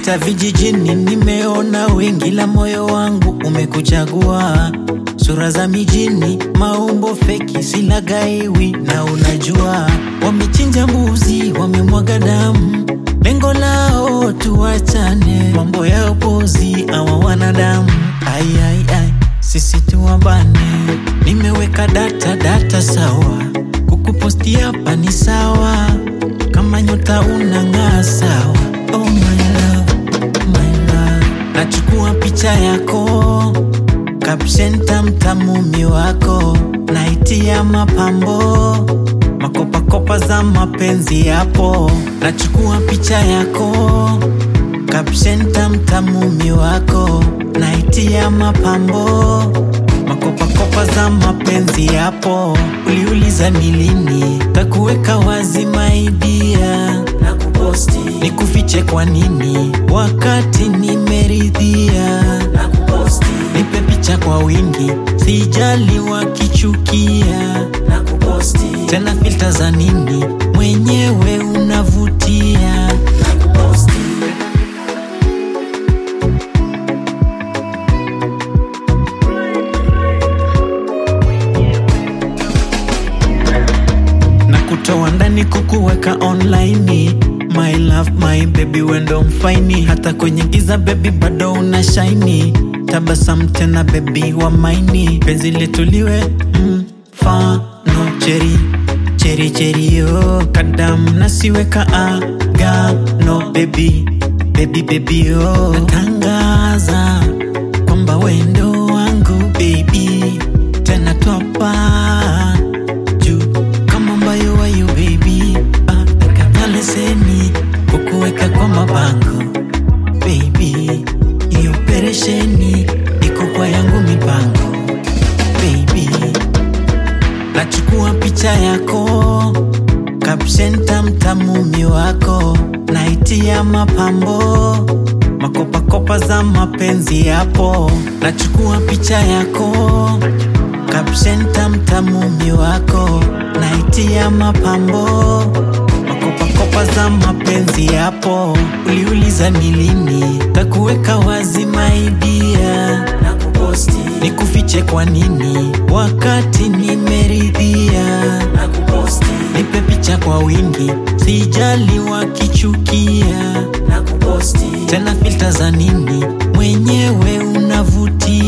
Nimepita vijijini, nimeona wengi, la moyo wangu umekuchagua. Sura za mijini, maumbo feki, silagaiwi na unajua. Wamechinja mbuzi, wamemwaga damu, lengo lao tuwachane. Mambo ya upozi awa wanadamu, ai, ai, ai, sisi tuwabane. Nimeweka data data sawa, kukuposti hapa ni sawa, kama nyota unang'aa sawa. Oh my love, my love, nachukua picha yako caption tamtamumi wako naitia mapambo makopakopa za mapenzi yapo, nachukua picha yako caption tamtamumi wako naitia mapambo makopakopa za mapenzi yapo. Uliuliza ni lini takuweka wazi maidia na kuposti, nikufiche kwa nini wakati nimeridhia na kuposti, nipe picha kwa wingi, sijali wakichukia na kuposti, tena filter za nini, mwenyewe unavutia na kuposti. na kutoa ndani kukuweka online my love my baby wendo mfaini hata kwenye giza baby bado una shaini tabasam tena baby wa maini penzi letuliwe mfano cheri cheri cheri yo kadam nasiweka agano baby baby baby yo natangaza kwamba wendo wangu baby tena twapa juu kama mbayo wayo baby ah, kata leseni kukuweka kwa mabango baby iyo operesheni iko kwa yangu mipango baby nachukua picha yako caption tamtamumi wako naitia mapambo makopakopa za mapenzi yapo nachukua picha yako caption tamtamumi wako naitia mapambo makopakopa za mapenzi yapo uliuliza ni lini takuweka wazi maidia na kuposti nikufiche kwa nini wakati nimeridhia na kuposti nipe picha kwa wingi sijali wakichukia na kuposti tena filter za nini mwenyewe unavutia